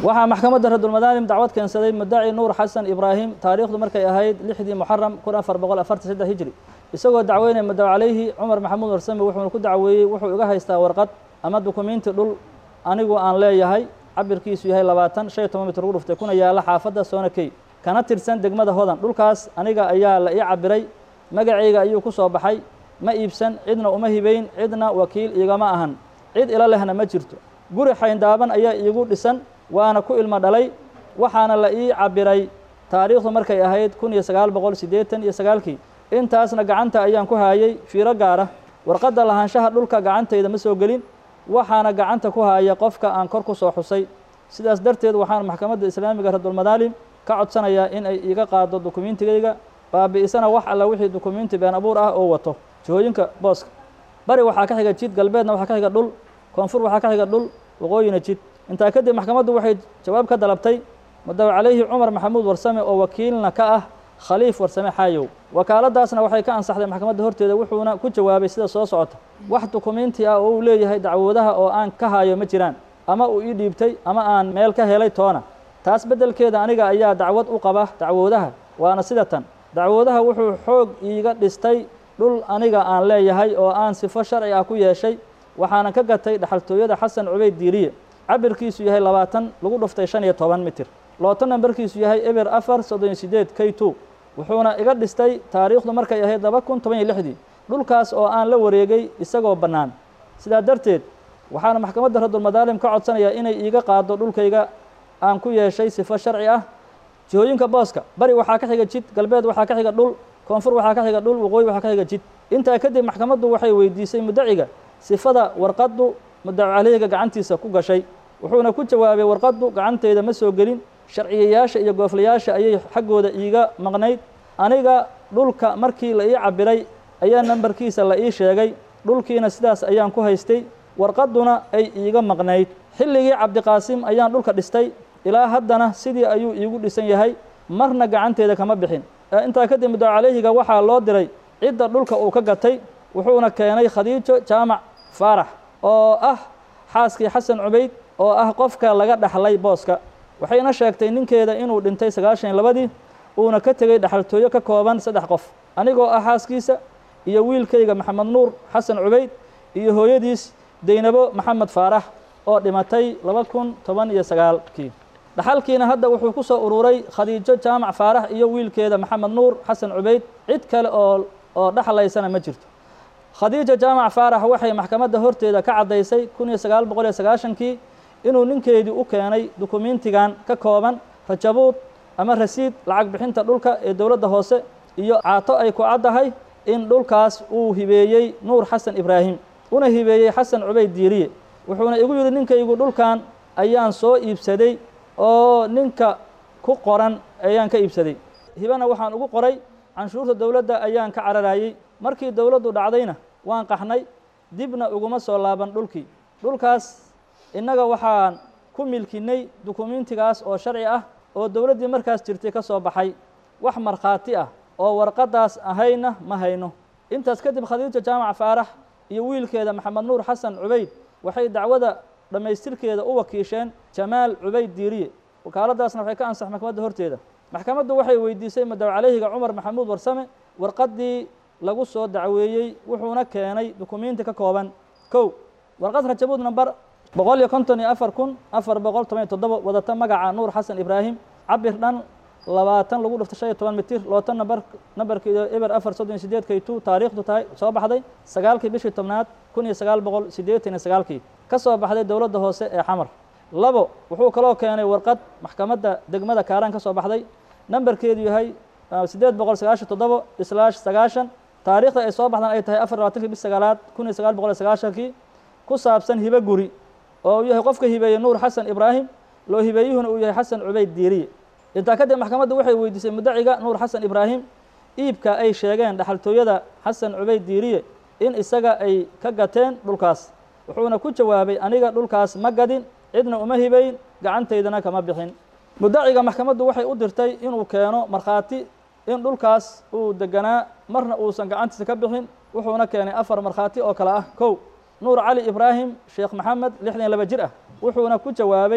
waxaa maxkamadda radulmadaalim dacwad keensaday mudaci nuur xasan ibraahim taariikhdu markay ahayd lixdii muxaram kun afar boqol afartan saddex hijri isagoo dacweynaya mudaw calayhi cumar maxamuud warsame wuxuuna ku dacweeyey wuxuu iga haystaa warqad ama dukumiinti dhul anigu aan leeyahay cabirkiisu yahay labaatan shan iyo toban mitir ugu dhuftay kuna yaalla xaafadda soonakey kana tirsan degmada hodan dhulkaas aniga ayaa la ii cabiray magacayga ayuu ku soo baxay ma iibsan cidna uma hibayn cidna wakiil igama ahan cid ila lehna ma jirto guri xayndaaban ayaa iigu dhisan waana ku ilmo dhalay waxaana la ii cabiray taariikhdu markay ahayd kun iyo sagaal boqol siddeetan iyo sagaalkii intaasna gacanta ayaan ku haayay fiiro gaara warqadda lahaanshaha dhulka gacantayda ma soo gelin waxaana gacanta ku haaya qofka aan kor ku soo xusay sidaas darteed waxaan maxkamadda islaamiga radulmadaalim ka codsanayaa in ay iiga qaado dukumiintigayga baabi'isana wax alla wixii dukumiinti been abuur ah oo wato jihooyinka booska bari waxaa ka xiga jid galbeedna waxaa ka xiga dhul koonfur waxaa ka xiga dhul waqooyina jid intaa kadib maxkamaddu waxay jawaab ka dalabtay mudaw calayhi cumar maxamuud warsame oo wakiilna ka ah khaliif warsame xaayow wakaaladaasna waxay ka ansaxday maxkamadda horteeda wuxuuna ku jawaabay sida soo socota wax dukumiinti ah oo uu leeyahay dacwoodaha oo aan ka hayo ma jiraan ama uu ii dhiibtay ama aan meel ka helay toona taas beddelkeeda aniga ayaa dacwad u qaba dacwoodaha waana sida tan dacwoodaha wuxuu xoog iiga dhistay dhul aniga aan leeyahay oo aan sifo sharci ah ku yeeshay waxaana ka gatay dhaxaltooyada xasan cubayd diiriye cabirkiisu yahay labaatan lagu dhuftay shan iyo toban mitir looto nambarkiisu yahay eber afar soddon iyo sideed k two wuxuuna iga dhistay taariikhdu markay ahayd laba kun toban iyo lixdii dhulkaas oo aan la wareegay isagoo bannaan sidaa darteed waxaana maxkamadda radulmadaalim ka codsanayaa inay iiga qaado dhulkayga aan ku yeeshay sifo sharci ah jihooyinka booska bari waxaa ka xiga jid galbeed waxaa ka xiga dhul koonfur waxaa ka xiga dhul waqooyi waxaa ka xiga jid intaa kadib maxkamaddu waxay weydiisay mudaciga sifada warqaddu mudacu caleyhiga gacantiisa ku gashay wuxuuna ku jawaabay warqaddu gacanteyda ma soo gelin sharciyayaasha iyo gooflayaasha ayay xaggooda iiga maqnayd aniga dhulka markii la ii cabiray ayaa nambarkiisa la ii sheegay dhulkiina sidaas ayaan ku haystay warqadduna ay iiga maqnayd xilligii cabdiqaasim ayaan dhulka dhistay ilaa haddana sidii ayuu iigu dhisan yahay marna gacanteeda kama bixin intaa kadib mudacu caleyhiga waxaa loo diray cidda dhulka uu ka gatay wuxuuna keenay khadiijo jaamac faarax oo ah xaaskii xasan cubayd oo ah qofka laga dhaxlay booska waxayna sheegtay ninkeeda inuu dhintay sagaashan iyo labadii uuna ka tegey dhaxaltooyo ka kooban saddex qof anigoo ah xaaskiisa iyo wiilkayga maxamed nuur xasan cubayd iyo hooyadiis deynabo maxamed faarax oo dhimatay laba kun toban iyo sagaalkii dhaxalkiina hadda wuxuu ku soo ururay khadiijo jaamac faarax iyo wiilkeeda maxamed nuur xasan cubayd cid kale oo oo dhexlaysana ma jirto khadiija jaamac faarax waxay maxkamadda horteeda ka caddaysay kun iyo sagaal boqol iyo sagaashankii inuu ninkeedii u keenay dukumiintigan ka kooban rajabuud ama rasiid lacag bixinta dhulka ee dowladda hoose iyo caato ay ku caddahay in dhulkaas uu hibeeyey nuur xasan ibraahim una hibeeyey xasan cubayd diiriye wuxuuna igu yidhi ninkaygu dhulkan ayaan soo iibsaday oo ninka ku qoran ayaan ka iibsaday hibana waxaan ugu qoray canshuurta dowladda ayaan ka cararayey markii dowladdu dhacdayna waan qaxnay dibna uguma soo laaban dhulkii dhulkaas innaga waxaan ku milkinay dukumiintigaas oo sharci ah oo dowladdii markaas jirtay ka soo baxay wax markhaati ah oo warqaddaas ahayna ma hayno intaas kadib khadiijo jaamac faarax iyo wiilkeeda maxamed nuur xasan cubayd waxay dacwada dhammaystirkeeda u wakiisheen jamaal cubayd diiriye wakaaladaasna waxay ka ansax maxkamadda horteeda maxkamaddu waxay weydiisay mudaw caleyhiga cumar maxamuud warsame warqaddii lagu soo dacweeyey wuxuuna keenay dukumiinti ka kooban kow warqad rajabuud namber boqol iyo konton iyo afar kun afar boqol toban iyo toddoba wadata magaca nuur xasan ibraahim cabir dhan labaatan lagu dhifto shan iyo toban mitir loota namber nambarkeeda eber afar soddon iyo sideed kay two taariikhdu tahay soo baxday sagaalkii bishii tobnaad kun iyo sagaal boqol siddeetan iyo sagaalkii ka soo baxday dowladda hoose ee xamar labo wuxuu kaloo keenay warqad maxkamadda degmada kaaraan ka soo baxday nambarkeedu yahay siddeed boqol sagaashan toddobo islaash sagaashan taariikhda ay soo baxdaan ay tahay afar labaatankii bis sagaalaad kun iyo sagaal boqol iyo sagaashankii ku saabsan hibe guri oo uu yahay qofka hibeeye nuur xasan ibraahim loo hibeeyuhuna uu yahay xasan cubayd diiriye intaa kadib maxkamaddu waxay weydiisay mudaciga nuur xasan ibraahim iibka ay sheegeen dhaxaltooyada xasan cubayd diiriye in isaga ay ka gateen dhulkaas wuxuuna ku jawaabay aniga dhulkaas ma gadin cidna uma hibayn gacantaydana kama bixin mudaciga maxkamaddu waxay u dirtay inuu keeno markhaati in dhulkaas uu deganaa marna uusan gacantiisa ka bixin wuxuuna keenay afar markhaati oo kale ah kow nuur cali ibraahim sheekh maxamed lixdan iyo laba jir ah wuxuuna ku jawaabay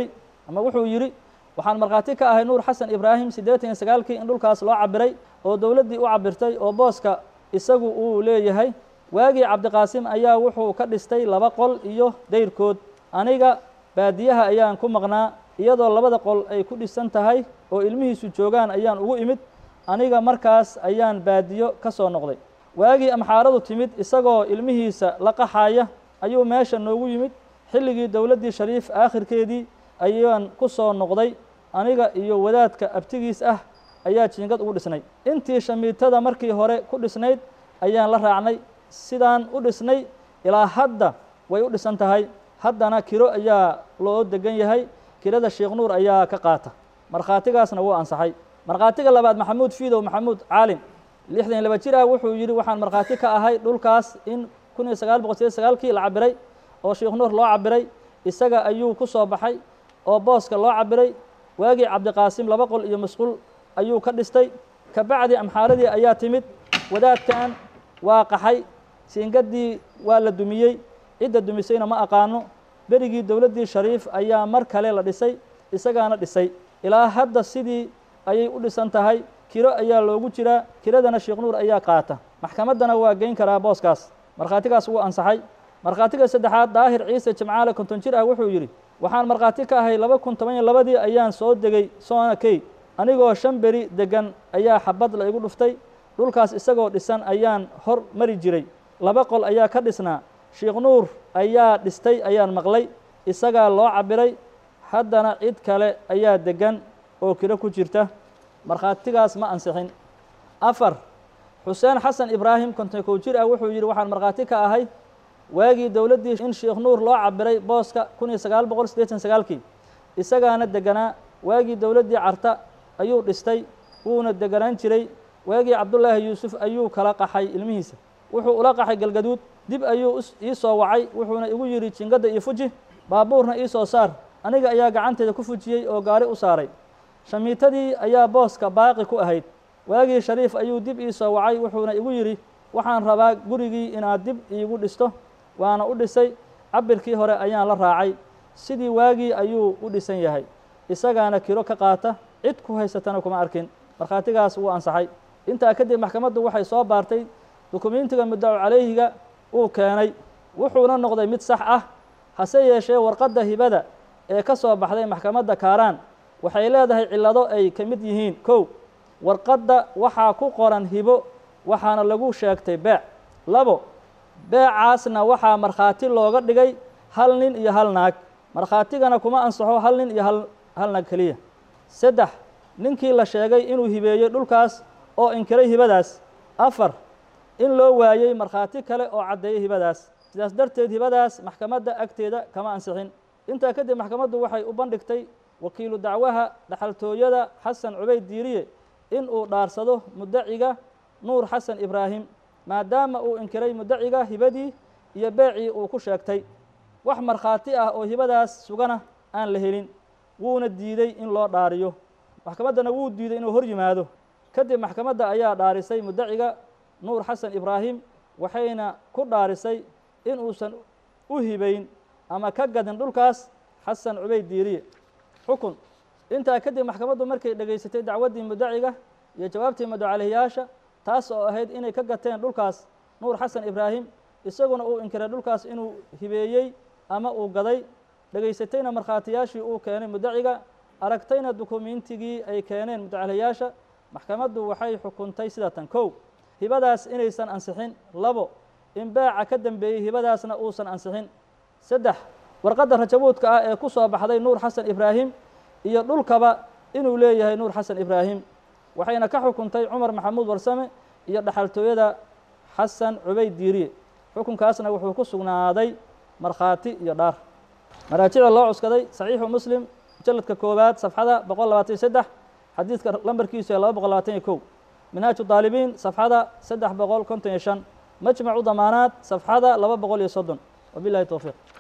ama wuxuu yidhi waxaan markhaati ka ahay nuur xasan ibraahim siddeetan iyo sagaalkii in dhulkaas loo cabiray oo dowladdii u cabirtay oo booska isagu uu leeyahay waagii cabdiqaasim ayaa wuxuu ka dhistay laba qol iyo dayrkood aniga baadiyaha ayaan ku maqnaa iyadoo labada qol ay ku dhisan tahay oo ilmihiisu joogaan ayaan ugu imid aniga markaas ayaan baadiyo ka soo noqday waagii amxaaradu timid isagoo ilmihiisa la qaxaya ayuu meesha noogu yimid xilligii dowladdii shariif aakhirkeedii ayaan ku soo noqday aniga iyo wadaadka abtigiis ah ayaa jiingad ugu dhisnay intii shamiitada markii hore ku dhisnayd ayaan la raacnay sidaan u dhisnay ilaa hadda way u dhisan tahay haddana kiro ayaa loo degan yahay kirada sheekh nuur ayaa ka qaata markhaatigaasna wuu ansaxay markhaatiga labaad maxamuud fiidow maxamuud caalim lixdan iyo laba jir ah wuxuu yidhi waxaan markhaati ka ahay dhulkaas in kun iyo sagaal boqol sideed sagaalkii la cabiray oo sheekh nuur loo cabiray isaga ayuu ku soo baxay oo booska loo cabiray waagii cabdiqaasim laba qol iyo masquul ayuu ka dhistay kabacdi amxaaradii ayaa timid wadaadkan waa qaxay siingaddii waa la dumiyey cidda dumisayna ma aqaano berigii dowladdii shariif ayaa mar kale la dhisay isagaana dhisay ilaa hadda sidii ayay u dhisan tahay kiro ayaa loogu jiraa kiradana sheekh nuur ayaa qaata maxkamaddana waa geyn karaa booskaas markhaatigaas wuu ansaxay markhaatiga saddexaad daahir ciise jimcaale konton jir ah wuxuu yidhi waxaan markhaati ka ahay laba kun toban iyo labadii ayaan soo degay soona key anigoo shan beri deggan ayaa xabad la igu dhuftay dhulkaas isagoo dhisan ayaan hor mari jiray laba qol ayaa ka dhisnaa sheekh nuur ayaa dhistay ayaan maqlay isagaa loo cabiray haddana cid kale ayaa deggan oo kiro ku jirta markhaatigaas ma ansixin afar xuseen xasan ibraahim konton kow jir ah wuxuu yidhi waxaan markhaati ka ahay waagii dowladdii in sheekh nuur loo cabiray booska kun iyo sagaal boqol siddeetan sagaalkii isagaana deganaa waagii dowladdii carta ayuu dhistay wuuna deganaan jiray waagii cabdullaahi yuusuf ayuu kala qaxay ilmihiisa wuxuu ula qaxay galgaduud dib ayuu ii soo wacay wuxuuna igu yidhi jingadda iyo fuji baabuurna ii soo saar aniga ayaa gacanteeda ku fujiyey oo gaari u saaray shamiitadii ayaa booska baaqi ku ahayd waagii shariif ayuu dib ii soo wacay wuxuuna igu yidhi waxaan rabaa gurigii inaad dib iigu dhisto waana u dhisay cabirkii hore ayaan la raacay sidii waagii ayuu u dhisan yahay isagaana kiro ka qaata cid ku haysatana kuma arkin markhaatigaas wuu ansaxay intaa kadib maxkamaddu waxay soo baartay dukumentiga muddacu calayhiga uu keenay wuxuuna noqday mid sax ah hase yeeshee warqadda hibada ee ka soo baxday maxkamadda kaaraan waxay leedahay cillado ay ka mid yihiin kow warqadda waxaa ku qoran hibo waxaana lagu sheegtay beec labo beecaasna waxaa markhaati looga dhigay hal nin iyo hal naag markhaatigana kuma ansaxo hal nin iyo hal hal naag keliya saddex ninkii la sheegay inuu hibeeyey dhulkaas oo inkiray hibadaas afar in loo waayey markhaati kale oo caddeeyey hibadaas sidaas darteed hibadaas maxkamadda agteeda kama ansixin intaa kadib maxkamaddu waxay u bandhigtay wakiilu dacwaha dhaxaltooyada xasan cubayd diiriye in uu dhaarsado muddaciga nuur xasan ibraahim maadaama uu inkiray muddaciga hibadii iyo beecii uu ku sheegtay wax markhaati ah oo hibadaas sugana aan la helin wuuna diiday in loo dhaariyo maxkamaddana wuu diiday inuu hor yimaado kadib maxkamadda ayaa dhaarisay muddaciga nuur xasan ibraahim waxayna ku dhaarisay in uusan u hibayn ama ka gadin dhulkaas xasan cubayd diiriye xukun intaa kadib maxkamaddu markay dhegaysatay dacwaddii muddaciga iyo jawaabtii madocalihiyaasha taas oo ahayd inay ka gateen dhulkaas nuur xasan ibraahim isaguna uu inkiray dhulkaas inuu hibeeyey ama uu gaday dhegaysatayna markhaatiyaashii uu keenay muddaciga aragtayna dukumentigii ay keeneen mudacaliyaasha maxkamaddu waxay xukuntay sida tan kow hibadaas inaysan ansixin labo in beeca ka dembeeyey hibadaasna uusan ansixin saddex warqadda rajabuudka ah ee ku soo baxday nuur xasan ibraahim iyo dhulkaba inuu leeyahay nuur xasan ibraahim waxayna ka xukuntay cumar maxamuud warsame iyo dhaxaltooyada xasan cubayd diiriye xukunkaasna wuxuu ku sugnaaday markhaati iyo dhaar maraajicda loo cuskaday saxiixu muslim mujalladka koowaad safxada boqol labaatan iyo saddex xadiidka lambarkiisu ee laba boqol labaatan iyo kow minhaaju daalibiin safxada saddex boqol konton iyo shan majmacu damaanaad safxada laba boqol iyo soddon wabilahi towfiiq